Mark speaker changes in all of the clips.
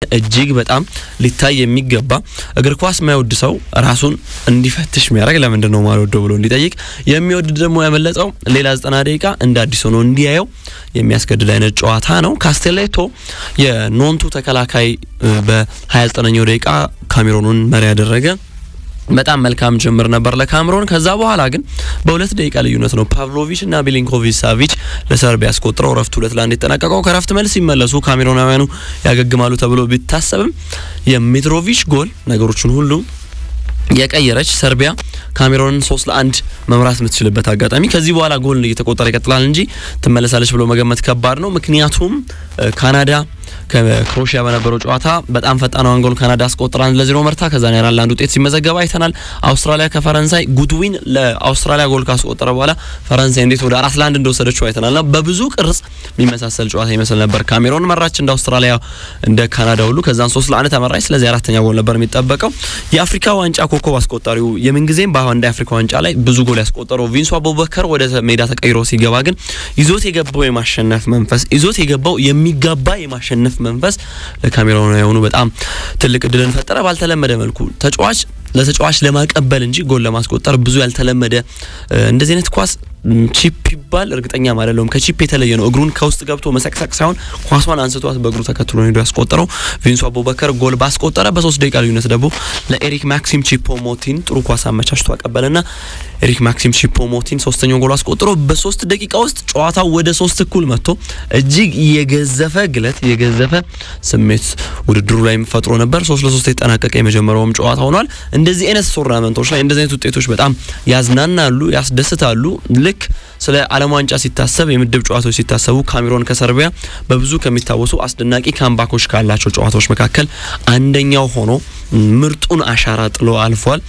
Speaker 1: እጅግ በጣም ሊታይ የሚገባ እግር ኳስ የማይወድ ሰው ራሱን እንዲፈትሽ የሚያደርግ ለምንድን ነው ማልወደው ብሎ እንዲጠይቅ የሚወድ ደግሞ ያመለጠው ሌላ ዘጠና ደቂቃ እንደ አዲስ ሆኖ እንዲያየው የሚያስገድድ አይነት ጨዋታ ነው። ካስቴሌቶ የኖንቱ ተከላካይ በ29ኛው ደቂቃ ካሜሮኑን መሪ ያደረገ በጣም መልካም ጅምር ነበር ለካምሮን። ከዛ በኋላ ግን በሁለት ደቂቃ ልዩነት ነው ፓቭሎቪች እና ሚሊንኮቪች ሳቪች ለሰርቢያ ያስቆጥረው ረፍት ሁለት ለአንድ የተጠናቀቀው። ከረፍት መልስ ሲመለሱ ካሜሮናውያኑ ያገግማሉ ተብሎ ቢታሰብም የሚትሮቪች ጎል ነገሮችን ሁሉ የቀየረች ሰርቢያ ካሜሮንን ሶስት ለአንድ መምራት የምትችልበት አጋጣሚ ከዚህ በኋላ ጎል እየተቆጠረ ይቀጥላል እንጂ ትመለሳለች ብሎ መገመት ከባድ ነው። ምክንያቱም ካናዳ ከክሮሺያ በነበረው ጨዋታ በጣም ፈጣኗን ጎል ካናዳ አስቆጥራ አንድ ለዜሮ መርታ ከዛ ኔራ ለአንድ ውጤት ሲመዘገብ አይተናል። አውስትራሊያ ከፈረንሳይ ጉድዊን ለአውስትራሊያ ጎል ካስቆጠረ በኋላ ፈረንሳይ እንዴት ወደ አራት ለአንድ እንደወሰደችው አይተናል። ና በብዙ ቅርጽ የሚመሳሰል ጨዋታ ይመስል ነበር። ካሜሮን መራች እንደ አውስትራሊያ እንደ ካናዳ ሁሉ ከዛን ሶስት ለአንድ ተመራች። ስለዚህ አራተኛ ጎል ነበር የሚጠበቀው። የአፍሪካ ዋንጫ ኮከብ አስቆጣሪው የምንጊዜም በአንድ የአፍሪካ ዋንጫ ላይ ብዙ ጎል ያስቆጠረው ቪንሱ አቡበከር ወደ ሜዳ ተቀይሮ ሲገባ ግን ይዞት የገባው የማሸነፍ መንፈስ ይዞት የገባው የሚጋባ የማሸነፍ መንፈስ ለካሜሮናውያኑ በጣም ትልቅ እድልን ፈጠረ። ባልተለመደ መልኩ ተጫዋች ለተጫዋች ለማቀበል እንጂ ጎል ለማስቆጠር ብዙ ያልተለመደ እንደዚህ አይነት ኳስ ቺፕ ይባል እርግጠኛ አይደለሁም። ከቺፕ የተለየ ነው። እግሩን ከውስጥ ገብቶ መሰቅሰቅ ሳይሆን ኳሷን አንስቷት በእግሩ ተከትሎ ሄዶ ያስቆጠረው ቪንሱ አቡበከር ጎል ባስቆጠረ በሶስት ደቂቃ ልዩነት ደግሞ ለኤሪክ ማክሲም ቺፖ ሞቲን ጥሩ ኳስ አመቻችቶ አቀበለና ኤሪክ ማክሲም ቺፖ ሞቲን ሶስተኛው ጎል አስቆጥሮ በሶስት ደቂቃ ውስጥ ጨዋታው ወደ ሶስት እኩል መጥቶ እጅግ የገዘፈ ግለት የገዘፈ ስሜት ውድድሩ ላይ ፈጥሮ ነበር። ሶስት ለሶስት የተጠናቀቀ የመጀመሪያውም ጨዋታ ሆኗል። እንደዚህ አይነት ቶርናመንቶች ላይ እንደዚህ አይነት ውጤቶች በጣም ያዝናናሉ፣ ያስደስታሉ። ልክ ስለ ዓለም ዋንጫ ሲታሰብ የምድብ ጨዋታዎች ሲታሰቡ ካሜሮን ከሰርቢያ በብዙ ከሚታወሱ አስደናቂ ካምባኮች ካላቸው ጨዋታዎች መካከል አንደኛው ሆኖ ምርጡን አሻራ ጥሎ አልፏል።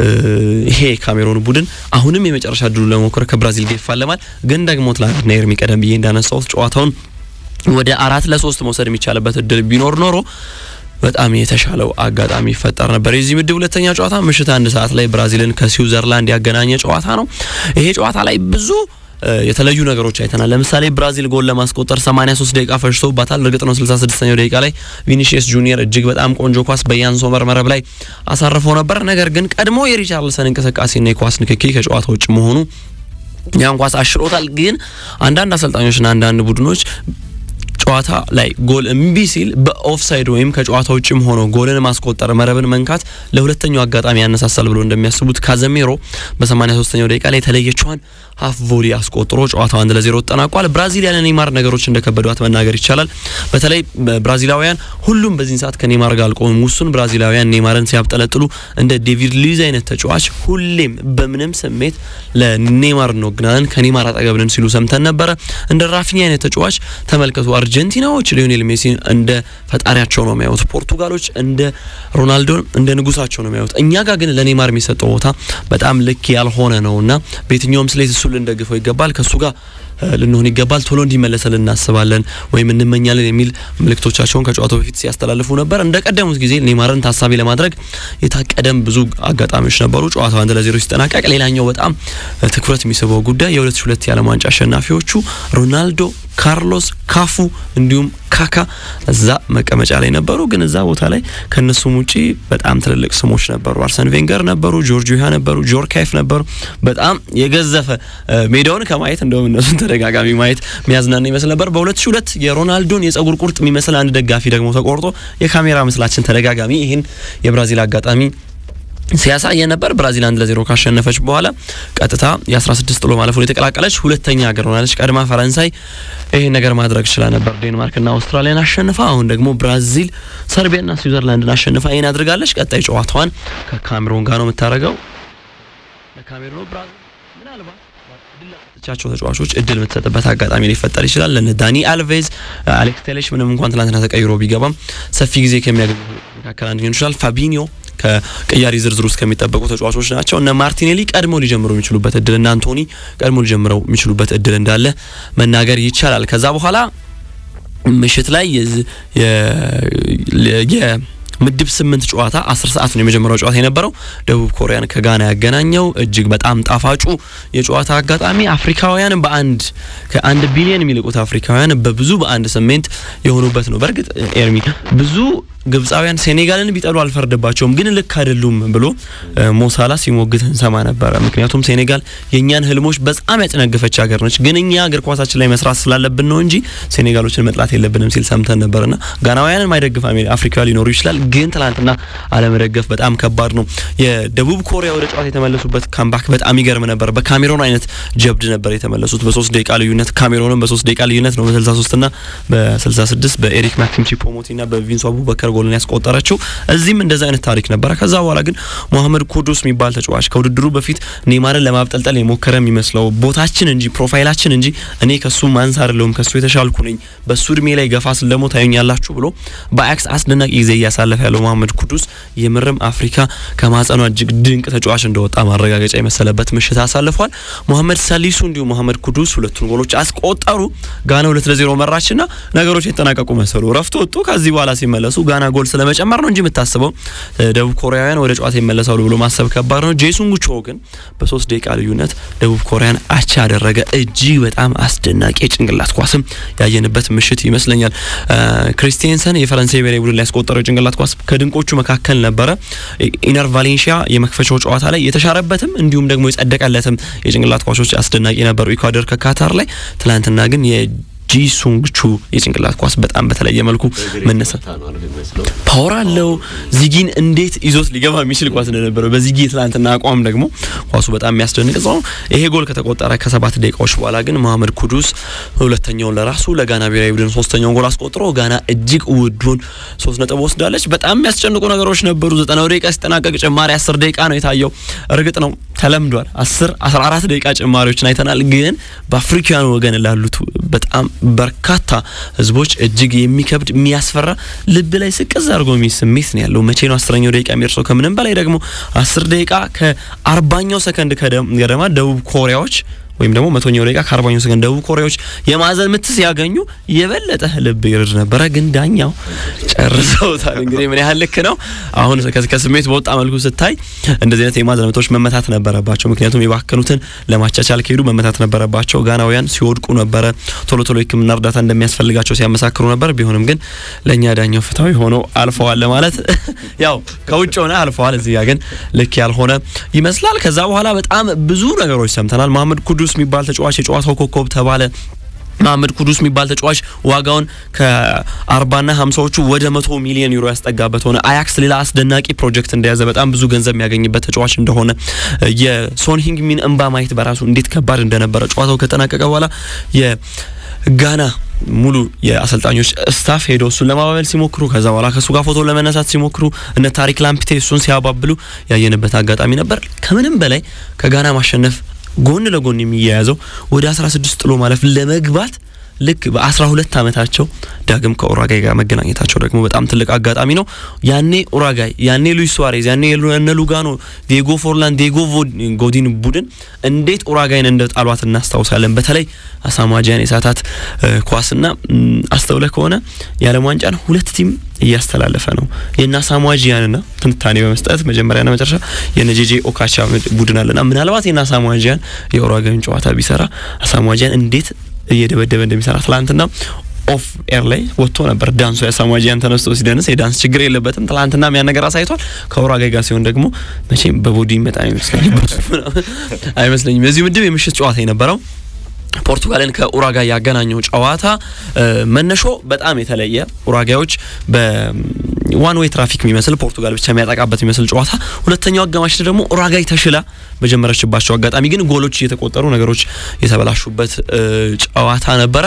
Speaker 1: ይሄ ካሜሮን ቡድን አሁንም የመጨረሻ ድሉ ለመሞከር ከብራዚል ጋር ይፋለማል። ግን ደግሞ ትላንትና ኤርሚ ቀደም ብዬ እንዳነሳሁት ጨዋታውን ወደ አራት ለሶስት መውሰድ የሚቻልበት እድል ቢኖር ኖሮ በጣም የተሻለው አጋጣሚ ይፈጠር ነበር። የዚህ ምድብ ሁለተኛ ጨዋታ ምሽት አንድ ሰዓት ላይ ብራዚልን ከስዊዘርላንድ ያገናኘ ጨዋታ ነው። ይሄ ጨዋታ ላይ ብዙ የተለዩ ነገሮች አይተናል። ለምሳሌ ብራዚል ጎል ለማስቆጠር 83 ደቂቃ ፈጅቶባታል። እርግጥ ነው 66ኛው ደቂቃ ላይ ቪኒሺየስ ጁኒየር እጅግ በጣም ቆንጆ ኳስ በያን ሶመር መረብ ላይ አሳርፎ ነበር። ነገር ግን ቀድሞ የሪቻርልሰን እንቅስቃሴና የኳስ ንክኪ ከጨዋታ ውጭ መሆኑ ያን ኳስ አሽሮታል። ግን አንዳንድ አሰልጣኞችና አንዳንድ ቡድኖች ጨዋታ ላይ ጎል እምቢ ሲል በኦፍሳይድ ወይም ከጨዋታ ውጭም ሆኖ ጎልን ማስቆጠር መረብን መንካት ለሁለተኛው አጋጣሚ ያነሳሳል ብሎ እንደሚያስቡት ካዘሜሮ በ83ኛው ደቂቃ ላይ የተለየችዋን ሀፍ ቮሊ አስቆጥሮ ጨዋታው አንድ ለዜሮ ተጠናቋል። ብራዚል ያለ ኔይማር ነገሮች እንደከበዷት መናገር ይቻላል። በተለይ ብራዚላውያን ሁሉም በዚህን ሰዓት ከኔይማር ጋር አልቆሙም። ውሱን ብራዚላውያን ኔይማርን ሲያብጠለጥሉ እንደ ዴቪድ ሉዊዝ አይነት ተጫዋች ሁሌም በምንም ስሜት ለኔይማር እንወግናለን ከኔይማር አጠገብ ነን ሲሉ ሰምተን ነበረ። እንደ ራፊኒ አይነት ተጫዋች ተመልከቱ። አርጀንቲናዎች ሊዮኔል ሜሲን እንደ ፈጣሪያቸው ነው የሚያዩት። ፖርቱጋሎች እንደ ሮናልዶን እንደ ንጉሳቸው ነው የሚያዩት። እኛ ጋር ግን ለኔይማር የሚሰጠው ቦታ በጣም ልክ ያልሆነ ነውና በየትኛውም ስሌት እሱ ልንደግፈው ይገባል። ከእሱ ጋር ልንሆን ይገባል። ቶሎ እንዲመለሰል እናስባለን ወይም እንመኛለን የሚል ምልክቶቻቸውን ከጨዋታው በፊት ሲያስተላልፉ ነበር። እንደ ቀደሙት ጊዜ ኔይማርን ታሳቢ ለማድረግ የታቀደም ብዙ አጋጣሚዎች ነበሩ። ጨዋታው አንድ ለዜሮ ሲጠናቀቅ፣ ሌላኛው በጣም ትኩረት የሚስበው ጉዳይ የ2002 የዓለም ዋንጫ አሸናፊዎቹ ሮናልዶ፣ ካርሎስ፣ ካፉ እንዲሁም ካካ እዛ መቀመጫ ላይ ነበሩ። ግን እዛ ቦታ ላይ ከነሱም ውጪ በጣም ትልልቅ ስሞች ነበሩ። አርሰን ቬንገር ነበሩ፣ ጆርጅ ዊሃ ነበሩ፣ ጆርካይፍ ነበሩ። በጣም የገዘፈ ሜዳውን ከማየት እንደውም እነሱን ተደጋጋሚ ማየት የሚያዝናና ይመስል ነበር። በ2002 የሮናልዶን የጸጉር ቁርጥ የሚመስል አንድ ደጋፊ ደግሞ ተቆርጦ የካሜራ ምስላችን ተደጋጋሚ ይህን የብራዚል አጋጣሚ ሲያሳየ ነበር። ብራዚል አንድ ለዜሮ ካሸነፈች በኋላ ቀጥታ የ16 ጥሎ ማለፉን የተቀላቀለች ሁለተኛ ሀገር ሆናለች። ቀድማ ፈረንሳይ ይሄን ነገር ማድረግ ችላ ነበር፣ ዴንማርክና አውስትራሊያን አሸንፋ። አሁን ደግሞ ብራዚል ሰርቢያና ስዊዘርላንድን አሸንፋ ይሄን አድርጋለች። ቀጣይ ጨዋታዋን ከካሜሮን ጋር ነው የምታደርገው። ለካሜሮን ብራዚል ምናልባት ቻቸው ተጫዋቾች እድል የምትሰጥበት አጋጣሚ ሊፈጠር ይችላል። ለነ ዳኒ አልቬዝ፣ አሌክስ ቴሌሽ ምንም እንኳን ትናንትና ተቀይሮ ቢገባም ሰፊ ጊዜ ከሚያገኙ መካከል አንደኛው ይችላል። ፋቢኒዮ ከቅያሪ ዝርዝር ውስጥ ከሚጠበቁ ተጫዋቾች ናቸው። እነ ማርቲኔሊ ቀድሞ ሊጀምሩ የሚችሉበት እድል እና አንቶኒ ቀድሞ ሊጀምረው የሚችሉበት እድል እንዳለ መናገር ይቻላል። ከዛ በኋላ ምሽት ላይ ምድብ ስምንት ጨዋታ አስር ሰዓት ነው የመጀመሪያው ጨዋታ የነበረው ደቡብ ኮሪያን ከጋና ያገናኘው እጅግ በጣም ጣፋጩ የጨዋታ አጋጣሚ አፍሪካውያን በአንድ ከአንድ ቢሊዮን የሚልቁት አፍሪካውያን በብዙ በአንድ ስሜት የሆኑበት ነው። በእርግጥ ኤርሚ ብዙ ግብፃውያን ሴኔጋልን ቢጠሉ አልፈርድባቸውም፣ ግን ልክ አይደሉም ብሎ ሞሳላ ሲሞግት እንሰማ ነበረ። ምክንያቱም ሴኔጋል የእኛን ህልሞች በጣም ያጨነገፈች ሀገር ነች፣ ግን እኛ እግር ኳሳችን ላይ መስራት ስላለብን ነው እንጂ ሴኔጋሎችን መጥላት የለብንም ሲል ሰምተን ነበርና ጋናውያንን ማይደግፍ አፍሪካ ሊኖሩ ይችላል፣ ግን ትናንትና አለመደገፍ በጣም ከባድ ነው። የደቡብ ኮሪያ ወደ ጨዋታ የተመለሱበት ካምባክ በጣም ይገርም ነበር። በካሜሮን አይነት ጀብድ ነበር የተመለሱት። በሶስት ደቂቃ ልዩነት ካሜሮንም በሶስት ደቂቃ ልዩነት ነው በ63 ና በ66 በኤሪክ ማክሲም ቺፖሞቲ ና በቪንሱ አቡበከር ጎልን ያስቆጠረችው። እዚህም እንደዛ አይነት ታሪክ ነበረ። ከዛ በኋላ ግን ሞሐመድ ኩዱስ የሚባል ተጫዋች ከውድድሩ በፊት ኔይማርን ለማብጠልጠል የሞከረ የሚመስለው ቦታችን እንጂ ፕሮፋይላችን እንጂ እኔ ከሱ ማንስ አይደለሁም ከሱ የተሻልኩ ነኝ፣ በሱ እድሜ ላይ ገፋ ስል ደግሞ ታዩኛላችሁ ብሎ በአያክስ አስደናቂ ጊዜ እያሳለፈ ያለው ሞሐመድ ኩዱስ የምርም አፍሪካ ከማጸኗ እጅግ ድንቅ ተጫዋች እንደወጣ ማረጋገጫ የመሰለበት ምሽት አሳልፏል። ሞሐመድ ሰሊሱ እንዲሁም ሞሐመድ ኩዱስ ሁለቱን ጎሎች አስቆጠሩ። ጋና ሁለት ለዜሮ መራችና ነገሮች የተጠናቀቁ መሰሉ። ረፍት ወጡ። ከዚህ በኋላ ሲመለሱ ጋና ጎል ስለመጨመር ነው እንጂ የምታስበው ደቡብ ኮሪያውያን ወደ ጨዋታ ይመለሳሉ ብሎ ማሰብ ከባድ ነው። ጄሱንግ ቾ ግን በሶስት ደቂቃ ልዩነት ደቡብ ኮሪያን አቻ ያደረገ እጅግ በጣም አስደናቂ የጭንቅላት ኳስም ያየንበት ምሽት ይመስለኛል። ክሪስቲንሰን የፈረንሳይ ብሔራዊ ቡድን ላይ ያስቆጠረው የጭንቅላት ኳስ ከድንቆቹ መካከል ነበረ። ኢነር ቫሌንሺያ የመክፈቻው ጨዋታ ላይ የተሻረበትም እንዲሁም ደግሞ የጸደቀለትም የጭንቅላት ኳሶች አስደናቂ ነበሩ ኢኳዶር ከካታር ላይ ትላንትና ግን ጂሱንግ ቹ የጭንቅላት ኳስ በጣም በተለየ መልኩ መነሳት ፓወር አለው። ዚጊን እንዴት ይዞት ሊገባ የሚችል ኳስ እንደነበረው በዚጊ ትላንትና አቋም ደግሞ ኳሱ በጣም የሚያስደንቅ ነው። ይሄ ጎል ከተቆጠረ ከሰባት ደቂቃዎች በኋላ ግን መሐመድ ኩዱስ ሁለተኛውን ለራሱ ለጋና ብሔራዊ ቡድን ሶስተኛውን ጎል አስቆጥሮ ጋና እጅግ ውዱን ሶስት ነጥብ ወስዳለች። በጣም የሚያስጨንቁ ነገሮች ነበሩ። ዘጠናው ደቂቃ ሲጠናቀቅ ጭማሪ አስር ደቂቃ ነው የታየው። እርግጥ ነው ተለምዷል። አስር አስራ አራት ደቂቃ ጭማሪዎችን አይተናል። ግን በአፍሪካውያኑ ወገን ላሉት በጣም በርካታ ህዝቦች እጅግ የሚከብድ የሚያስፈራ ልብ ላይ ስቅዝ አድርጎ የሚል ስሜት ነው ያለው። መቼ ነው አስረኛው ደቂቃ የሚደርሰው? ከምንም በላይ ደግሞ አስር ደቂቃ ከአርባኛው ሰከንድ ገደማ ደቡብ ኮሪያዎች ወይም ደግሞ መቶኛው ደቂቃ ከአርባኛው ሰከንድ ደቡብ ኮሪያዎች የማዕዘን ምት ሲያገኙ የበለጠ ልብ ይርድ ነበረ። ግን ዳኛው ጨርሰውታል። እንግዲህ ምን ያህል ልክ ነው? አሁን ከስሜት በወጣ መልኩ ስታይ እንደዚህ አይነት የማዕዘን ምቶች መመታት ነበረባቸው። ምክንያቱም የባከኑትን ለማቻቻል ከሄዱ መመታት ነበረባቸው። ጋናውያን ሲወድቁ ነበረ። ቶሎ ቶሎ ሕክምና እርዳታ እንደሚያስፈልጋቸው ሲያመሳክሩ ነበር። ቢሆንም ግን ለእኛ ዳኛው ፍትሐዊ ሆነው አልፈዋል ለማለት ያው ከውጭ ሆነ አልፈዋል። እዚህ ጋ ግን ልክ ያልሆነ ይመስላል። ከዛ በኋላ በጣም ብዙ ነገሮች ሰምተናል። መሐመድ ኩዱስ የሚባል ተጫዋች የጨዋታው ኮከብ ተባለ። መሐመድ ኩዱስ የሚባል ተጫዋች ዋጋውን ከአርባና ሀምሳዎቹ ወደ መቶ ሚሊዮን ዩሮ ያስጠጋበት ሆነ። አያክስ ሌላ አስደናቂ ፕሮጀክት እንደያዘ በጣም ብዙ ገንዘብ የሚያገኝበት ተጫዋች እንደሆነ የሶን ሂንግሚን እንባ ማየት በራሱ እንዴት ከባድ እንደነበረ ጨዋታው ከጠናቀቀ በኋላ የጋና ሙሉ የአሰልጣኞች ስታፍ ሄዶ እሱን ለማባበል ሲሞክሩ ከዛ በኋላ ከእሱ ጋር ፎቶ ለመነሳት ሲሞክሩ እነ ታሪክ ላምፒቴ እሱን ሲያባብሉ ያየንበት አጋጣሚ ነበር። ከምንም በላይ ከጋና ማሸነፍ ጎን ለጎን የሚያያዘው ወደ 16 ጥሎ ማለፍ ለመግባት ልክ በ12 ዓመታቸው ዳግም ከኡራጋይ ጋር መገናኘታቸው ደግሞ በጣም ትልቅ አጋጣሚ ነው። ያኔ ኡራጋይ፣ ያኔ ሉዊስ ሱዋሬዝ፣ ያኔ እነ ሉጋኖ፣ ዲየጎ ፎርላን፣ ዲየጎ ጎዲን ቡድን እንዴት ኡራጋይን እንደ ጣሏት እናስታውሳለን። በተለይ አሳማጂያን የሳታት ኳስና አስተውለ ከሆነ የዓለም ዋንጫን ሁለት ቲም እያስተላለፈ ነው። የና ሳሙዋጂያንና ትንታኔ በመስጠት መጀመሪያና መጨረሻ የነ ጄጄ ኦካቻ ቡድን አለና ምናልባት የና ሳሙዋጂያን የኡራጋይን ጨዋታ ቢሰራ አሳሙዋጂያን እንዴት እየደበደበ እንደሚሰራ ትላንትና ኦፍ ኤር ላይ ወጥቶ ነበር። ዳንሱ የሳሙዋጂያን ተነስቶ ሲደንስ የዳንስ ችግር የለበትም። ትላንትና ያን ነገር አሳይቷል። ከኡራጋይ ጋር ሲሆን ደግሞ መቼም በቦዲ ይመጣ አይመስለኝም አይመስለኝም። የዚህ ምድብ የምሽት ጨዋታ የነበረው ፖርቱጋልን ከኡራጋይ ያገናኘው ጨዋታ መነሾ በጣም የተለየ ኡራጋዮች በዋን ዌይ ትራፊክ የሚመስል ፖርቱጋል ብቻ የሚያጠቃበት የሚመስል ጨዋታ፣ ሁለተኛው አጋማሽ ደግሞ ኡራጋይ ተሽላ በጀመረችባቸው አጋጣሚ ግን ጎሎች እየተቆጠሩ ነገሮች የተበላሹበት ጨዋታ ነበረ።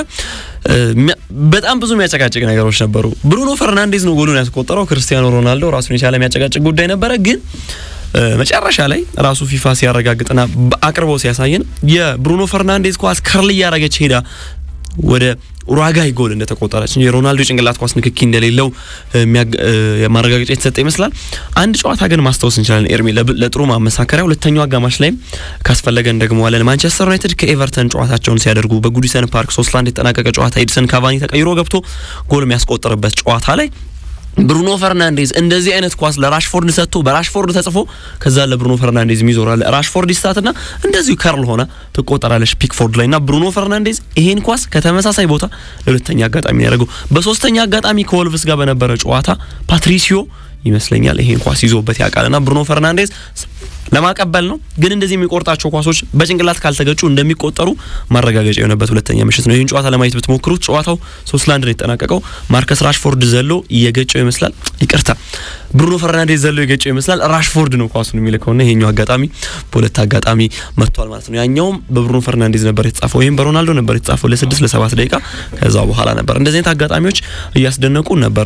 Speaker 1: በጣም ብዙ የሚያጨቃጭቅ ነገሮች ነበሩ። ብሩኖ ፈርናንዴዝ ነው ጎሉን ያስቆጠረው። ክርስቲያኖ ሮናልዶ ራሱን የቻለ የሚያጨቃጭቅ ጉዳይ ነበረ ግን መጨረሻ ላይ ራሱ ፊፋ ሲያረጋግጥና አቅርቦ ሲያሳየን የብሩኖ ፈርናንዴዝ ኳስ ከርል እያረገች ሄዳ ወደ ኡራጋይ ጎል እንደተቆጠረች የሮናልዶ ጭንቅላት ኳስ ንክኪ እንደሌለው ማረጋገጫ የተሰጠ ይመስላል። አንድ ጨዋታ ግን ማስታወስ እንችላለን ኤርሚ ለጥሩ ማመሳከሪያ፣ ሁለተኛው አጋማሽ ላይ ካስፈለገን ደግሞ አለን ማንቸስተር ዩናይትድ ከኤቨርተን ጨዋታቸውን ሲያደርጉ በጉዲሰን ፓርክ ሶስት ለአንድ የተጠናቀቀ ጨዋታ ኤዲሰን ካቫኒ ተቀይሮ ገብቶ ጎል የሚያስቆጥርበት ጨዋታ ላይ ብሩኖ ፈርናንዴዝ እንደዚህ አይነት ኳስ ለራሽፎርድ ሰጥቶ በራሽፎርድ ተጽፎ ከዛ ለብሩኖ ፈርናንዴዝ የሚዞራል ራሽፎርድ ይስታትና እንደዚሁ ከርል ሆነ ትቆጠራለች ፒክፎርድ ላይ እና ብሩኖ ፈርናንዴዝ ይሄን ኳስ ከተመሳሳይ ቦታ ለሁለተኛ አጋጣሚ ያደረገው በሶስተኛ አጋጣሚ ከወልቭስ ጋር በነበረ ጨዋታ ፓትሪሲዮ ይመስለኛል ይሄን ኳስ ይዞበት ያውቃልና ብሩኖ ፈርናንዴዝ ለማቀበል ነው። ግን እንደዚህ የሚቆርጣቸው ኳሶች በጭንቅላት ካልተገጩ እንደሚቆጠሩ ማረጋገጫ የሆነበት ሁለተኛ ምሽት ነው። ይህን ጨዋታ ለማየት ብትሞክሩት ጨዋታው ሶስት ለአንድ ነው የተጠናቀቀው። ማርከስ ራሽፎርድ ዘሎ እየገጨው ይመስላል። ይቅርታ ብሩኖ ፈርናንዴዝ ዘሎ የገጨው ይመስላል። ራሽፎርድ ነው ኳሱን የሚልከውና ይሄኛው አጋጣሚ በሁለት አጋጣሚ መጥቷል ማለት ነው። ያኛውም በብሩኖ ፈርናንዴዝ ነበር የተጻፈው፣ ይህም በሮናልዶ ነበር የተጻፈው ለስድስት ለሰባት ደቂቃ ከዛ በኋላ ነበር። እንደዚህ አይነት አጋጣሚዎች እያስደነቁ ነበር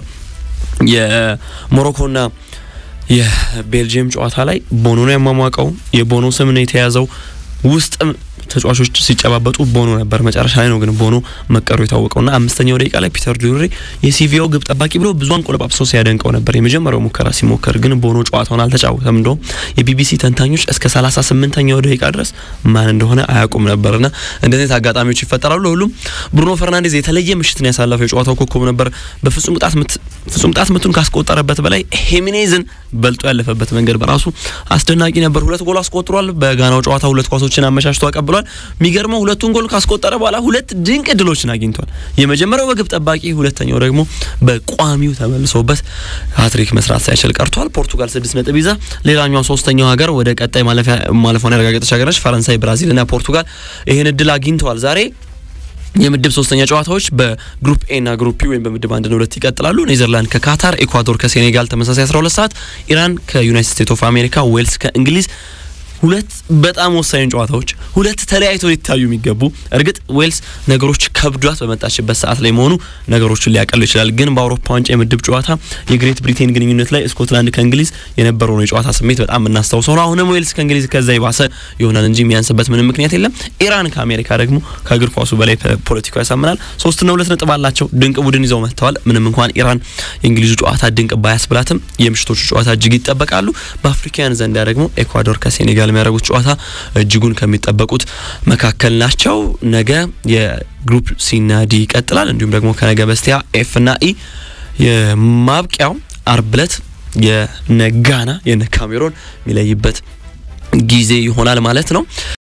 Speaker 1: የሞሮኮና የቤልጅየም ጨዋታ ላይ ቦኖ ነው ያሟሟቀው። የቦኖ ስም ነው የተያዘው። ውስጥም ተጫዋቾች ሲጨባበጡ ቦኖ ነበር። መጨረሻ ላይ ነው ግን ቦኖ መቀሩ የታወቀውና አምስተኛው ደቂቃ ላይ ፒተር ዱሬ የሲቪያው ግብ ጠባቂ ብሎ ብዙ አንቆለጳጵሶ ሲያደንቀው ነበር። የመጀመሪያው ሙከራ ሲሞከር ግን ቦኖ ጨዋታውን አልተጫወተም። እንደውም የቢቢሲ ተንታኞች እስከ 38ኛው ደቂቃ ድረስ ማን እንደሆነ አያውቁም ነበርና እንደዚህ አጋጣሚዎች ይፈጠራሉ። ለሁሉም ብሩኖ ፈርናንዴዝ የተለየ ምሽትን ያሳለፈው የጨዋታው ኮከብ ነበር። በፍጹም ቅጣት ምት ፍጹም ቅጣት ምቱን ካስቆጠረበት በላይ ሄሚኔዝን በልጦ ያለፈበት መንገድ በራሱ አስደናቂ ነበር። ሁለት ጎል አስቆጥሯል። በጋናው ጨዋታ ሁለት ኳሶችን አመቻችቶ አቀብሏል። የሚገርመው ሁለቱን ጎል ካስቆጠረ በኋላ ሁለት ድንቅ እድሎችን አግኝቷል። የመጀመሪያው በግብ ጠባቂ፣ ሁለተኛው ደግሞ በቋሚው ተመልሶበት ሃትሪክ መስራት ሳይችል ቀርቷል። ፖርቱጋል ስድስት ነጥብ ይዛ ሌላኛው ሶስተኛው ሀገር ወደ ቀጣይ ማለፏን ያረጋገጠች ሀገር ነች። ፈረንሳይ፣ ብራዚል እና ፖርቱጋል ይህን እድል አግኝተዋል ዛሬ የምድብ ሶስተኛ ጨዋታዎች በግሩፕ ኤ እና ግሩፕ ቢ ወይም በምድብ አንድ ሁለት ይቀጥላሉ። ኔዘርላንድ ከካታር፣ ኤኳዶር ከሴኔጋል ተመሳሳይ 12 ሰዓት፣ ኢራን ከዩናይትድ ስቴትስ ኦፍ አሜሪካ፣ ዌልስ ከእንግሊዝ ሁለት በጣም ወሳኝ ጨዋታዎች ሁለት ተለያይተው ሊታዩ የሚገቡ እርግጥ ዌልስ ነገሮች ከብዷት በመጣችበት ሰዓት ላይ መሆኑ ነገሮችን ሊያቀሉ ይችላል። ግን በአውሮፓ ዋንጫ የምድብ ጨዋታ የግሬት ብሪቴን ግንኙነት ላይ ስኮትላንድ ከእንግሊዝ የነበረውን የጨዋታ ስሜት በጣም የምናስታውሰው ነው። አሁንም ዌልስ ከእንግሊዝ ከዛ የባሰ ይሆናል እንጂ የሚያንስበት ምንም ምክንያት የለም። ኢራን ከአሜሪካ ደግሞ ከእግር ኳሱ በላይ ፖለቲካው ያሳምናል። ሶስትና ሁለት ነጥብ አላቸው። ድንቅ ቡድን ይዘው መጥተዋል። ምንም እንኳን ኢራን የእንግሊዙ ጨዋታ ድንቅ ባያስብላትም የምሽቶቹ ጨዋታ እጅግ ይጠበቃሉ። በአፍሪካውያን ዘንዳ ደግሞ ኤኳዶር ከሴኔጋል የሚያደርጉት ጨዋታ እጅጉን ከሚጠበቁት መካከል ናቸው። ነገ የግሩፕ ሲና ዲ ይቀጥላል። እንዲሁም ደግሞ ከነገ በስቲያ ኤፍ እና ኢ የማብቂያው አርብ ዕለት የነ ጋና የነ ካሜሮን የሚለይበት ጊዜ ይሆናል ማለት ነው።